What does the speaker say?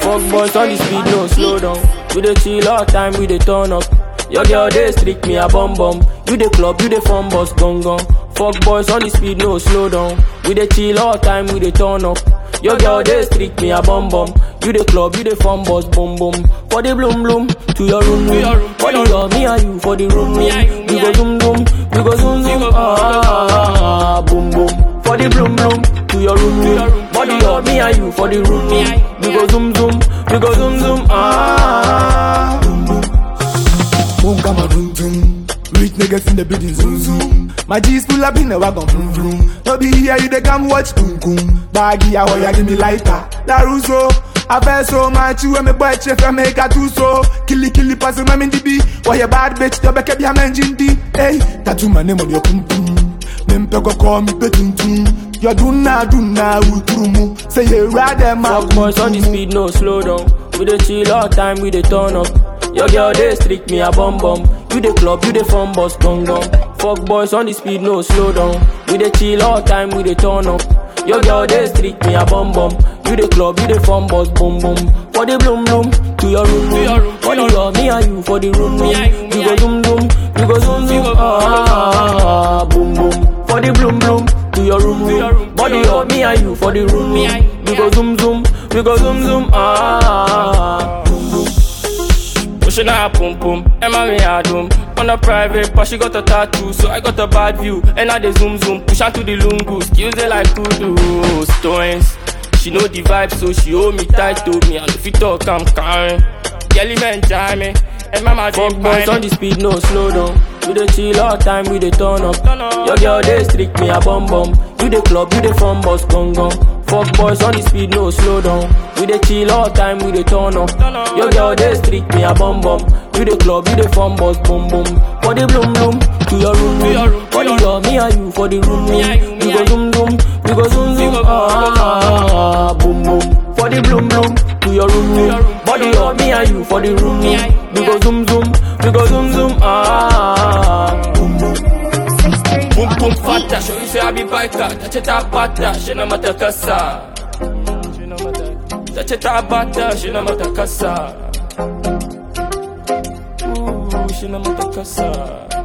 Fuck boys on the speed, no slow down. We dey chill all time, we dey turn up. Your girl dey streak me a bum bum. You dey club, you dey fun bus gong gong. Fuck boys on the speed, no slow down. We dey chill all time, we dey turn up. Your girl dey streak me a bum bum. You dey club, you dey fun bus boom boom. For the bloom bloom, to your room room. For the love, me and you for the room room. We go zoom zoom, we go zoom zoom. Ah, boom boom. For the bloom bloom, to your room room. Body up, me and you for the room room. We go zoom zoom, we go zoom zoom. Ah. Boom, come on, boom, boom. Rich niggas in the building, zoom, zoom. My G's pull up in the wagon, vroom, vroom. No be here, you they come watch, boom, boom. Baggy, I want ya, give me lighter. Laruso, I feel so much, you and me boy, chef, I make a two so. Killy, killy, pass my in the B. Why you bad bitch, you back up your man, Jindy. Hey, tattoo my name on your pum pum. Mempe go call me betum tum. You do na, do na, utrumu. Say you rather, my Fuck boys on the speed, no slow down. We dey chill all time, we dey turn up. Your girl dey streak me a bum bum. You dey club, you dey fun bus gong gong. Fuck boys on the speed, no slow down. We dey chill all time, we dey turn up. Your girl dey streak me a bum bum. You dey club, you dey fun bus boom boom. For the bloom bloom, to your room room. For the love, me and you for the room room. We go zoom zoom, we go zoom zoom. Ah, boom boom. For the bloom bloom, to your room room. Body up, me and you for the room room. We go zoom zoom, we go zoom zoom. Ah. Pushing her pum pum, Emma me a doom On a private, but she got a tattoo So I got a bad view, and I dey zoom zoom Push her to the lungu, skills they like kudu Stones, she know the vibe So she hold me tight to me And if you talk, I'm carrying Kelly man jam me And mama Fuck boys on the speed, no slow down We dey chill all time, we dey turn up Your girl dey streak me a bum bum You dey club, you dey fun bus gong gong Fuck boys on the speed, no slow down. We dey chill all time, we dey turn up. Your girl dey streak me a bum bum. You dey club, you dey fun bus boom boom. For the bloom bloom, to your room room. For the love, me and you for the room room. We go zoom zoom, we go zoom zoom. Ah, boom boom. For the bloom bloom, to your room room. Body up, me and you for the room room. We go zoom zoom, we go zoom zoom. Ah, boom boom. Boom boom fata, show you say I be biker. Touch it up bata, she no matter kasa. Touch it up bata, she no matter kasa. Ooh, she no matter kasa.